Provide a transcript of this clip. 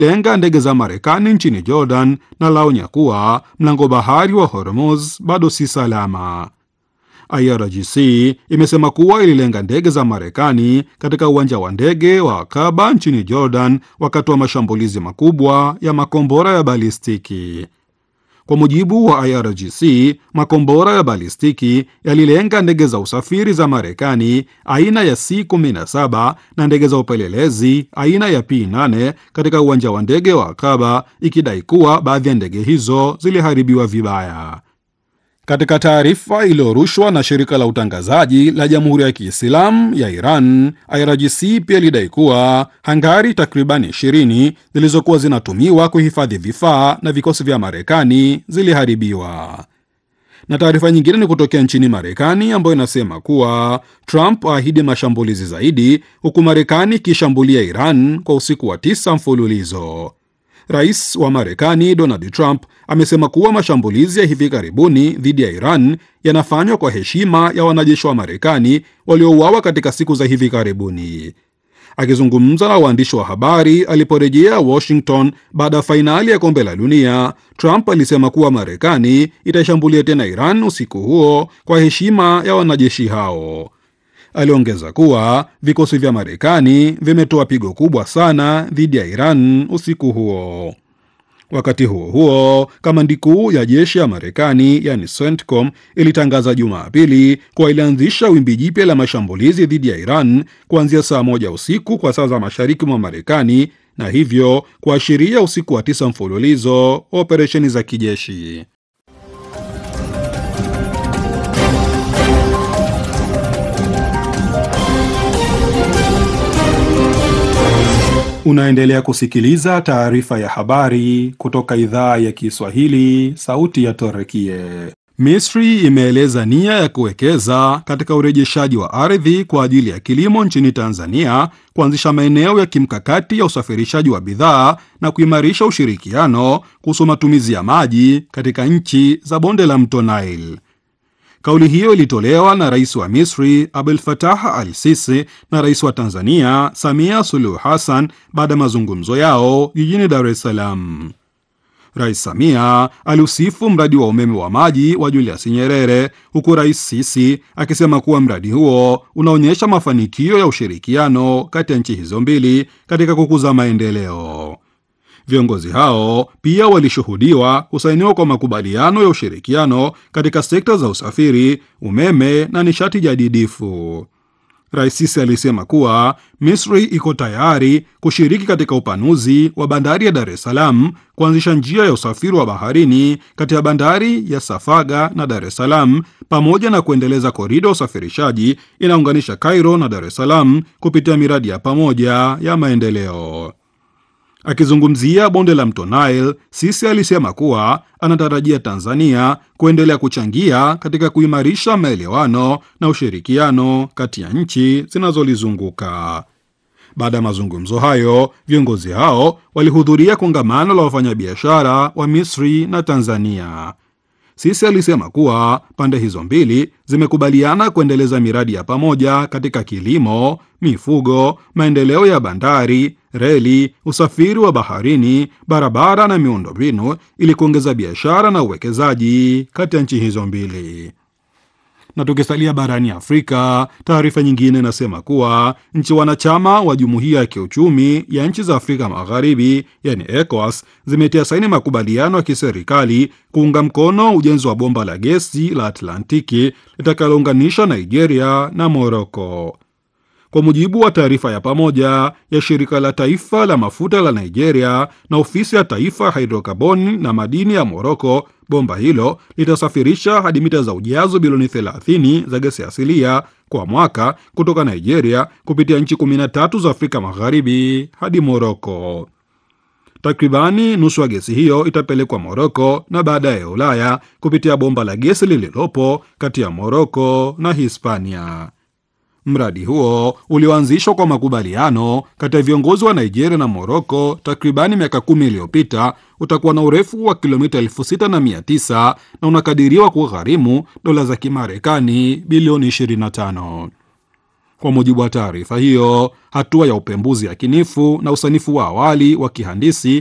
lenga ndege za Marekani nchini Jordan na laonya kuwa mlango bahari wa Hormuz bado si salama. IRGC imesema kuwa ililenga ndege za Marekani katika uwanja wa ndege wa Akaba nchini Jordan wakati wa mashambulizi makubwa ya makombora ya balistiki. Kwa mujibu wa IRGC, makombora ya balistiki yalilenga ndege za usafiri za Marekani aina ya C-17 na ndege za upelelezi aina ya P-8 katika uwanja wa ndege wa Akaba, ikidai kuwa baadhi ya ndege hizo ziliharibiwa vibaya. Katika taarifa iliyorushwa na shirika la utangazaji la Jamhuri ya Kiislamu ya Iran, IRGC pia ilidai kuwa hangari takribani 20 zilizokuwa zinatumiwa kuhifadhi vifaa na vikosi vya Marekani ziliharibiwa. Na taarifa nyingine ni kutokea nchini Marekani ambayo inasema kuwa Trump aahidi mashambulizi zaidi, huku Marekani ikishambulia Iran kwa usiku wa tisa mfululizo. Rais wa Marekani Donald Trump amesema kuwa mashambulizi ya hivi karibuni dhidi ya Iran yanafanywa kwa heshima ya wanajeshi wa Marekani waliouawa katika siku za hivi karibuni. Akizungumza na waandishi wa habari aliporejea Washington baada ya fainali ya kombe la dunia, Trump alisema kuwa Marekani itashambulia tena Iran usiku huo kwa heshima ya wanajeshi hao. Aliongeza kuwa vikosi vya Marekani vimetoa pigo kubwa sana dhidi ya Iran usiku huo. Wakati huo huo, kamandi kuu ya jeshi ya Marekani yani CENTCOM ilitangaza Jumapili kuwa ilianzisha wimbi jipya la mashambulizi dhidi ya Iran kuanzia saa moja usiku kwa saa za mashariki mwa Marekani na hivyo kuashiria usiku wa tisa mfululizo wa operesheni za kijeshi. Unaendelea kusikiliza taarifa ya habari kutoka idhaa ya Kiswahili, sauti ya Torekie. Misri imeeleza nia ya kuwekeza katika urejeshaji wa ardhi kwa ajili ya kilimo nchini Tanzania, kuanzisha maeneo ya kimkakati ya usafirishaji wa bidhaa na kuimarisha ushirikiano kuhusu matumizi ya maji katika nchi za bonde la mto Nile. Kauli hiyo ilitolewa na rais wa Misri Abdel Fattah al-Sisi na rais wa Tanzania Samia Suluhu Hassan baada ya mazungumzo yao jijini Dar es Salaam. Rais Samia aliusifu mradi wa umeme wa maji wa Julius Nyerere, huku rais Sisi akisema kuwa mradi huo unaonyesha mafanikio ya ushirikiano kati ya nchi hizo mbili katika kukuza maendeleo. Viongozi hao pia walishuhudiwa kusainiwa kwa makubaliano ya ushirikiano katika sekta za usafiri, umeme na nishati jadidifu. Rais Sisi alisema kuwa Misri iko tayari kushiriki katika upanuzi wa bandari ya Dar es Salaam, kuanzisha njia ya usafiri wa baharini kati ya bandari ya Safaga na Dar es Salaam, pamoja na kuendeleza korida ya usafirishaji inaunganisha Cairo na Dar es Salaam kupitia miradi ya pamoja ya maendeleo. Akizungumzia bonde la mto Nile, Sisi alisema kuwa anatarajia Tanzania kuendelea kuchangia katika kuimarisha maelewano na ushirikiano kati ya nchi zinazolizunguka. Baada ya mazungumzo hayo, viongozi hao walihudhuria kongamano la wafanyabiashara wa Misri na Tanzania. Sisi alisema kuwa pande hizo mbili zimekubaliana kuendeleza miradi ya pamoja katika kilimo, mifugo, maendeleo ya bandari, reli, usafiri wa baharini, barabara na miundombinu ili kuongeza biashara na uwekezaji kati ya nchi hizo mbili. Na tukisalia barani Afrika, taarifa nyingine inasema kuwa nchi wanachama wa jumuiya ya kiuchumi ya nchi za Afrika Magharibi, yani ECOWAS, zimetia saini makubaliano ya kiserikali kuunga mkono ujenzi wa bomba la gesi la Atlantiki litakalounganisha Nigeria na Moroko. Kwa mujibu wa taarifa ya pamoja ya shirika la taifa la mafuta la Nigeria na ofisi ya taifa ya hidrokarboni na madini ya Moroko, bomba hilo litasafirisha hadi mita za ujazo bilioni 30 za gesi asilia kwa mwaka kutoka Nigeria kupitia nchi 13 za Afrika Magharibi hadi Moroko. Takribani nusu ya gesi hiyo itapelekwa Moroko na baadaye Ulaya kupitia bomba la gesi lililopo kati ya Moroko na Hispania. Mradi huo ulioanzishwa kwa makubaliano kati ya viongozi wa Nigeria na Moroko takribani miaka kumi iliyopita utakuwa na urefu wa kilomita elfu sita na mia tisa na unakadiriwa kugharimu dola za Kimarekani bilioni 25. Kwa mujibu wa taarifa hiyo, hatua ya upembuzi yakinifu na usanifu wa awali wa kihandisi